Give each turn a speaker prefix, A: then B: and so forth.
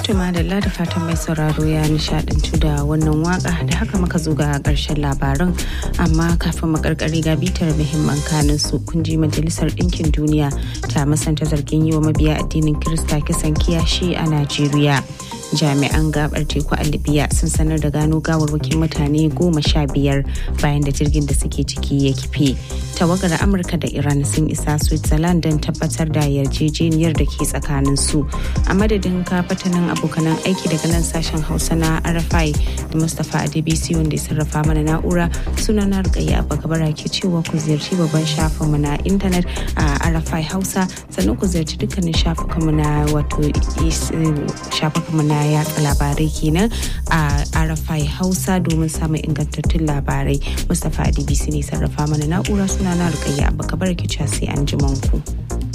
A: Tuma da da fatan mai sauraro ya nishadantu da wannan waka da haka muka zo ga karshen labaran amma kafin makarkari ga bitar muhimman kanin su kunji majalisar ɗinkin duniya ta masanta zargin yi wa mabiya addinin Kirista kisan kiyashi a Najeriya. jami'an gabar teku a libya sun sanar da gano gawarwakin mutane goma sha biyar bayan da jirgin da suke ciki ya kife tawagar amurka da iran sun isa switzerland don tabbatar da yarjejeniyar da ke tsakanin su a madadin kafatanin abokanan aiki daga nan sashen hausa na rfi da mustapha adebisi wanda ya sarrafa mana na'ura suna na rikayya bagabara ke cewa ku ziyarci babban shafinmu na intanet a rfi hausa sannan ku ziyarci dukkanin shafukanmu na wato shafukanmu na yatsa labarai kenan a arafai hausa domin samun ingantattun labarai mustapha adibisi ne sarrafa mana na'ura suna na rukayya abu kabar ki sai an ji ku.